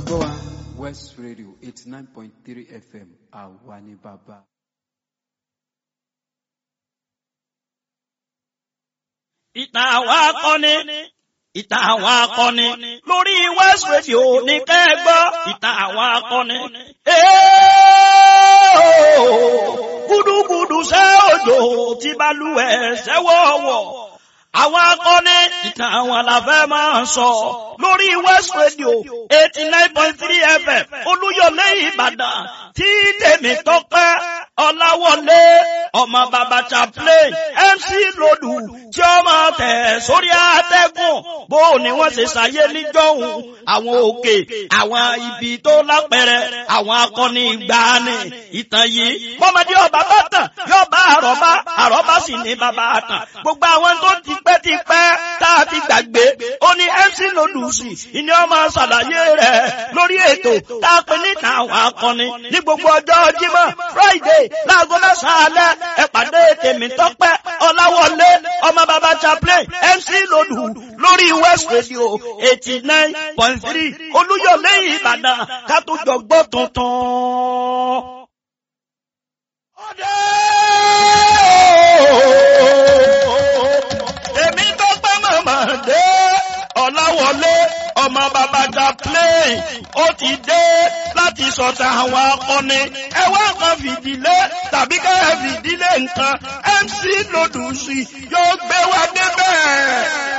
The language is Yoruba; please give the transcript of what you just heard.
gbọ́ wa West Radio eighty nine point three FM àwa ni bàbá. ìtàn àwọn akọni ìtàn àwọn akọni lórí West Radio ní kẹ́gbọ́ ìtàn àwọn akọni. gúdúgúdú ṣe òjò tí balùwẹ̀ ṣẹ́wọ̀wọ̀ àwọn akọni ìtàn àwọn làfẹ́ máa ń sọ lórí West Radio eighty nine point three FM Olúyọ̀lé Ìbàdàn tí tèmi tọ́pẹ́ Ọláwọlé ọmọ bàbá chaplain MC Lòdù tí ó máa tẹ̀ sórí àtẹ́gùn bó ni wọ́n ṣe ṣàyé níjọ́hun àwọn òkè àwọn ibi tó lápẹ̀rẹ̀ àwọn akọni ìgbàanì ìtàn yìí bọ́mọdé ọba bá tàn yóò bá àrọ́bá àrọ́bá sì ní bàbá àtàn gbogbo àwọn tó ti pẹ́ ti pẹ́ tá a ti gbàgbé ó ní MC Lòdù sí ìní ọmọ ṣàlàyé rẹ̀ lórí ètò tá a pè níta àwọn akọni ní gbogbo ọjọ́ Jímọ̀ Friday láago mẹ́sàn-án alẹ́ ẹ pàdé tèmi tọ́pẹ́ Ọláwọlé ọmọ bàbá chaplain MC Lòdù lórí West Radio eighty nine point three Olúyọ̀lé Ìbàdàn ká tó jọ gbọ́ tuntun. ọdẹ èmi tọ́pẹ́ màmá dé Ọláwọlé ọmọ bàbá chaplain ó ti dé láti sọ̀tà àwọn akọni ẹ wá kan fìdílé tàbí ká ẹ fìdílé nǹkan MC Lòdù sí yóò gbé wa débẹ̀.